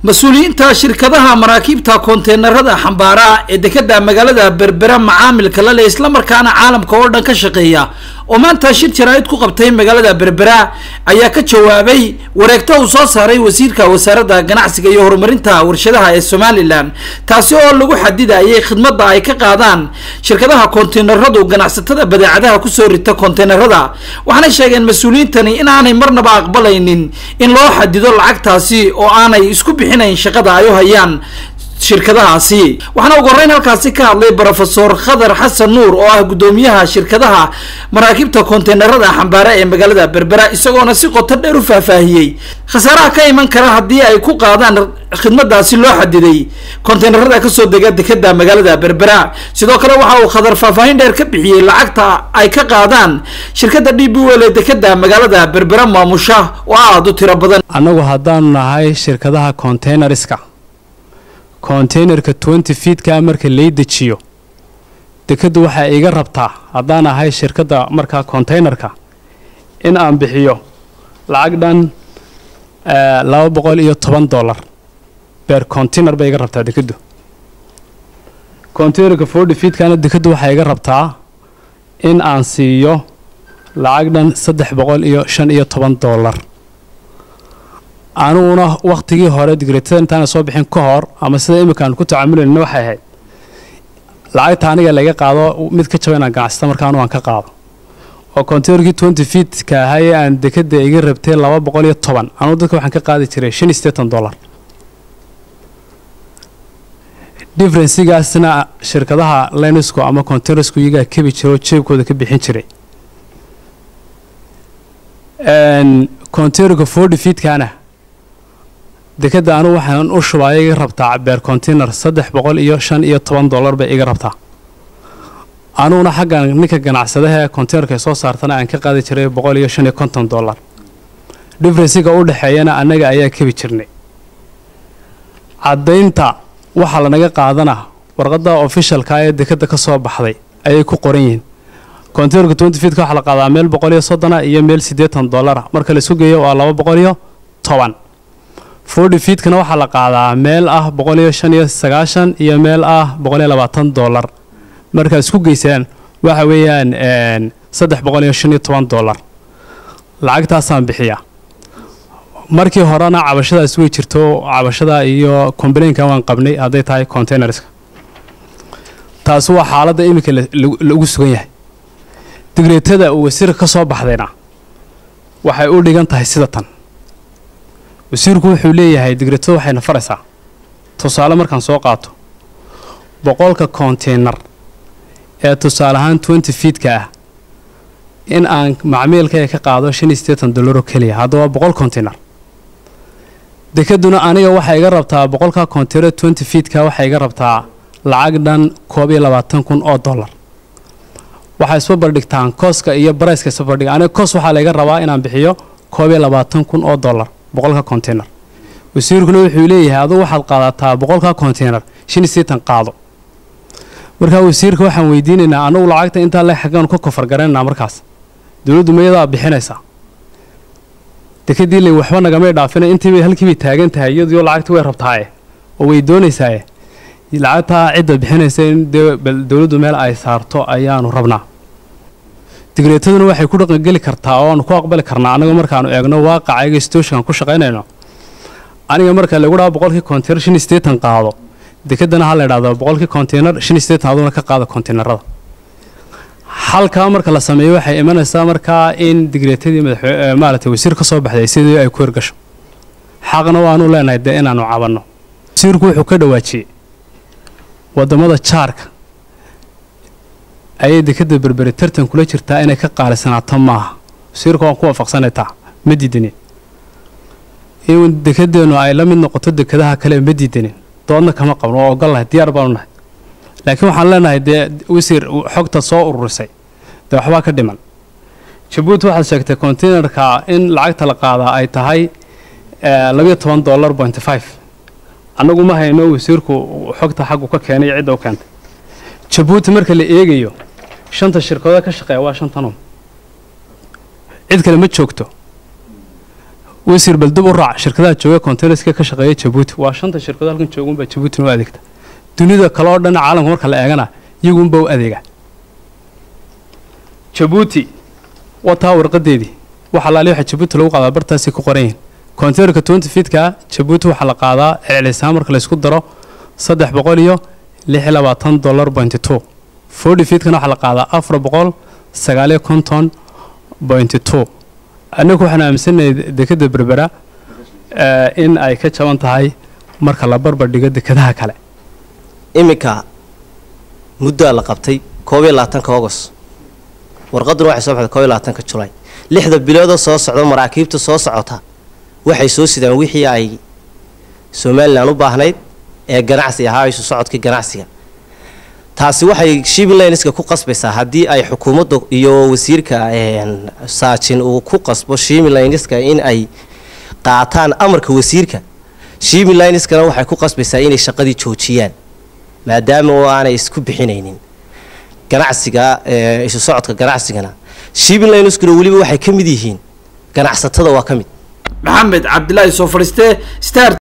mas-uuliyiinta shirkadaha maraakiibta konteenarada xambaara ee dekeda magaalada berbera macaamilka la leh islamarkaana caalamka oo dhan ka shaqeeya oo maanta shir jaraa'id ku qabtay magaalada berbera ayaa ka jawaabay wareegto uu soo saaray wasiirka wasaaradda ganacsiga iyo horumarinta warshadaha ee somalilan taasi oo lagu xadidayay khidmadda ay ka qaadaan shirkadaha konteenaradu ganacsatada badeecadaha kusoo rita konteenarada waxaanay sheegeen mas-uuliyiintani in aanay marnaba aqbalaynin in loo xadido lacagtaasi oo aanay isku bixinayn shaqada ay u hayaan shirkadahaasi waxaana ugu horreyn halkaasi ka hadlay brofesor khadar xasan nuur oo ah guddoomiyaha shirkadaha maraakiibta konteenarada xambaare ee magaalada berbera isagoona si qoto dheer u faahfaahiyey khasaaraha ka iman kara haddii ay ku qaadaan khidmadaasi loo xadiday konteenarada kasoo dega dekeda magaalada berbera sidoo kale waxa uu khadar faahfaahin dheer ka bixiyey lacagta ay ka qaadaan shirkada d b wel ee dekeda magaalada berbera maamusha oo aada u tiro badan annagu haddaanu nahay shirkadaha containerska containerka twenty feedka marka lay dejiyo dekaddu waxaa iga rabtaa haddaan ahay shirkadda markaa containerka in aan bixiyo lacag dhan laba boqol iyo toban dollar beer container bay iga rabtaa dekaddu containerka forty feedkana dekaddu waxaa iga rabtaa in aan siiyo lacag dhan saddex boqol iyo shan iyo toban dollar aniguna wakhtigii hore digreetada intaana soo bixin ka hor ama sida iminkaan ku tacaamulayna waxay ahayd lacagta aniga laga qaado mid ka jaba inaan ganacsata markaanu aan ka qaado oo containerkii twenty feetka ahaayee aan dekada iga rabtay laba boqol iyo toban anugu dadka waxaan ka qaadi jiray shan iyo siddeetan dollar differensigaasna shirkadaha linesco ama containersku iyagaa kebi jira oo jeebkooda ka bixin jiray containerka forty feetkana dekadda anugu waxaan u shubaa iga rabtaa beer container saddex boqol iyo shan iyo toban dollar bay iga rabtaa anuguna xaggan ninka ganacsadaha ee containerka soo saartana aan ka qaadi jiray boqol iyo shan iyo konton dollar differensiga u dhexeeyana annaga ayaa kebi jirnay caddaynta waxaa lanaga qaadana warqadda ofishalka ee dekadda ka soo baxday ayay ku qoran yihiin containerka twenty feetka waxaa la qaadaa meel boqol iyo soddona iyo meel siddeetan dollara marka la sugayo waa laba boqol iyo toban forty feetkana waxaa la qaadaa meel ah boqol iyo shan iyo sagaashan iyo meel ah boqol iyo labaatan dollar markaad isku geysaan waxa weeyaan saddex boqol iyo shan iyo toban dollar lacagtaasaan bixiyaa markii horena cabashadaas way jirto cabashada iyo complainka waan qabnay hadday tahay containerska taasi waa xaaladda iminka lagu sugan yahay digreetada uu wasiirka ka soo baxdayna waxay u dhigan tahay sida tan wasiirku wuxuu leeyahay digreetada waxayna faraysaa tusaale markaan soo qaato boqolka konteynar ee tusaale ahaan twenty feetka ah in aan macmiilkaya ka qaado shan iyo siddeetan dollaroo keliya haddaba boqol konteynar dekaduna aniga waxay iga rabtaa boqolka konteynar twenty feetka waxay iga rabtaa lacag dhan koob iyo labaatan kun oo dollar waxay isbabardhigtaan kooska iyo barayska isbabardhiga aniga koos waxaa layga rabaa inaan bixiyo koob iyo labaatan kun oo dollar boqolka conteynar wasiirkuna wuxuu leeyahay adugu waxaad qaadataa boqolka conteynar shan iyo siddeetan qaado markaa wasiirka waxaan weydiinaynaa anugu lacagta intaa le xaggaanu ka kofar garanaynaa markaas dowladdu mayadaa bixinaysaa dekadii le waxba nagamay dhaafina intiibay halkiibay taagan tahay iyadoo lacagta way rabtaaye oo way doonaysaaye lacagtaa cidda bixinaysa in dee dowladdu meel ay saarto ayaanu rabnaa digreetaduna waxay ku dhaqangeli kartaa oo aanu ku aqbali karnaa annaga markaanu eegno waaqacaga stoshinkan ku shaqaynayno aniga marka lagu dhaha boqolkii konteynar shan iyo siddeetan qaado dekedana ha la idhahdo boqolkii konteynar shan iyo siddeetan aduna ka qaada konteynerada halkaa marka la sameeyo waxay imanaysaa markaa in digreetadii madaxwe maaragtay wasiir ka soo baxday sidii ay ku hirgasho xaqna waanu leenahay dee inaanu cabanno wasiirku wuxuu ka dhawaajiyey waddamada jaarka ayay dekadda berberi tartan kula jirtaa inay ka qaalisanaato maaha wasiirka waan ku waafaqsanaytaa ma diidanin in dekadeennu ay la mid noqoto dekadaha kale ma diidanin doodna kama qabno oo ogollahay diyaar baanu nahay laakiin waxaan leenahay dee wasiir xogta soo ururisay dee waxbaa ka dhiman jabuuti waxaad sheegtay containerka in lacagta la qaadaa ay tahay labayo toban dollar point five annagu ma hayno wasiirku xogta xaggu ka keenay iyo cidda u keentay jabuuti marka la eegayo shanta shirkadoo ka shaqeeya waa shantanoo cid kale ma joogto wasiir bal dib u raac shirkadaha jooga containerska ka shaqeeya jabuuti waa shanta shirkado halkan joogunbaa jabuutina u adeegta dunida kale oo dhan caalamka marka la eegana iyagunbaa u adeega jabuuti waa taa warqadeedii waxa laali waxa jabuuti lagu qaadaa bartaasay ku qoran yihiin containerka twenty feetka jabuuti waxaa la qaadaa celcelisaan marka laysku daro saddex boqol iyo lix iyo labaatan dollar pointy two forty feetkana waxaa la qaadaa afar boqol sagaaliyo konton pointy two anagu waxaan aaminsanahay dekadda berbera in ay ka jaban tahay marka la barbar dhigo dekadaha kale iminka muddaa la qabtay koob iyo labaatanka agost warqaduna waxay soo baxday koob iyo labaatanka julaay lixda biloodoo soo socda maraakiibta soo socota waxay soo sidaan wixii ay somalilan u baahnayd ee ganacsi ahaa isu socodkii ganacsiga taasi waxay shimilinska ku qasbaysaa haddii ay xukuumadda iyo wasiirka saajin uu ku qasbo shimilinska in ay qaataan amarka wasiirka shimilinskana waxay ku qasbaysaa inay shaqadii joojiyaan maadaama oo aanay isku bixinaynin ganacsiga isu socodka ganacsigana shimilinskuna weliba waxay ka mid yihiin ganacsatada waa ka mid maxamed cabdilaahi soo fadhiiste star